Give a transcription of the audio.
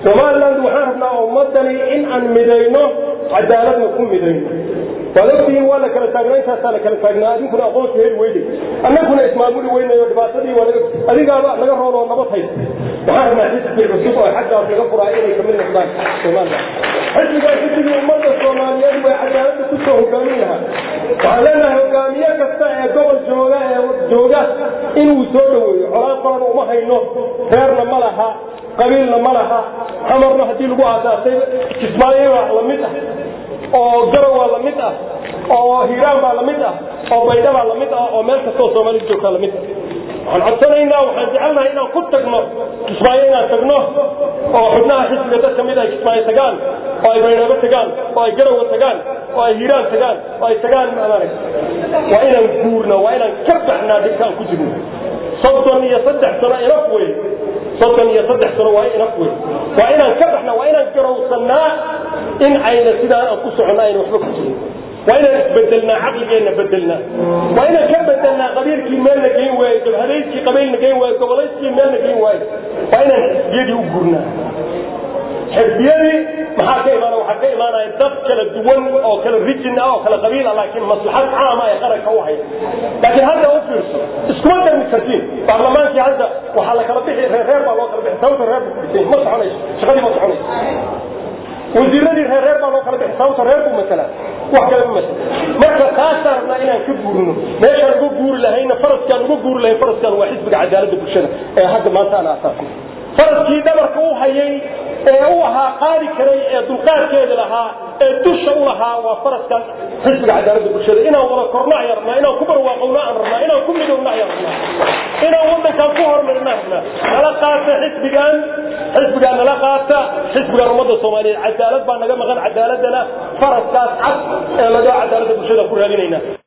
somaliland waxaan rabnaa ummadani in aan midayno cadaaladna ku midayno waad ogtihiin waa la kala taagnaa intaasaa la kala taagnaa adinkuna aqoonsi heli weyday annaguna ismaamuli weynayo dhibaatadii waa laga adigaaba naga roon oo nabad haysa waxaan rabnaa xisbi cusub oo xaggaas laga furaa inay kamid noqdaan somaliland xisbigaa xisbigii ummadda soomaaliyeed way cadaaladda kusoo hogaamin lahaa waxaan leenahay hogaamiye kasta ee gobol jooga ee jooga inuu soo dhaweeyo colaan qolan uma hayno reerna ma laha qabiilna ma laha xamarna haddii lagu aasaasay kismaayo waa lamid ah oo garow waa lamid ah oo hiiraan baa lamid ah oo baydha baa lamid ah oo meel kastoo soomaalida joogtaa lamid ah waxaan codsanaynaa waxaan jecelnahay inaan ku tagno kismaayo inaan tagno oo xubnaha xisbiga dad kamid ay kismaayo tagaan oo ay baydhabo tagaan oo ay garowa tagaan oo ay hiiraan tagaan oo ay tagaan maarag waa inaan guurna waa inaan ka baxnaa dhibkaan ku jirno soddon iyo saddex sano inaf wey soddon iyo saddex sano waa inaf wey waa inaan ka baxnaa waa inaan garowsannaa in ayna sidaan aan ku soconno ayna waxba ku jirin waa inaan isbedelnaa caqligeenna bedelnaa waa inaan ka bedelnaa qabiilkii meelna geyn waaye jabhadayskii qabiilna geyn waaye gobolayskii meelna geyn waaye waa inaan xisbiyadii u gurnaa xisbiyadii maxaa ka imaana waxaa ka imaanaya dad kala duwan oo kala rijin ah oo kala qabiil ah laakiin maslaxad caama ay qaranka u haya laakiin hadda u fiirso iskuma darmi kartiin baarlamaankii hadda waxaa la kala bixi reer reer baa loo kala bixi sababta reer buu kudhisay ma soconayso shaqadii ma soconayso wasiiradii reer reer baa loo kala bixi sababta reer buu masalaa wax kale ma masala marka taasaan rabnaa inaan ka guurino meeshaan uga guuri lahayna faraskaan uga guuri lahayn faraskaan waa xisbiga cadaaladda bulshada ee hadda maanta aan aasaasnay faraskii dhabarka u hayay ee u ahaa qaadi karay ee dulqaadkeeda lahaa ee dusha u lahaa waa faraskan xisbiga cadaaladda bulshada inaan wada korno ayaan rabnaa inaan ku barwaaqowno aan rabnaa inaan ku midowno ayaan rabnaa inaan waddankaan ku horumarino rabnaa nala qaata xisbigan xisbigaa nala qaata xisbigan ummadda soomaaliyeed cadaalad baa naga maqan cadaaladana faraskaas cad ee laga cadaaladda bulshada ku raadinayna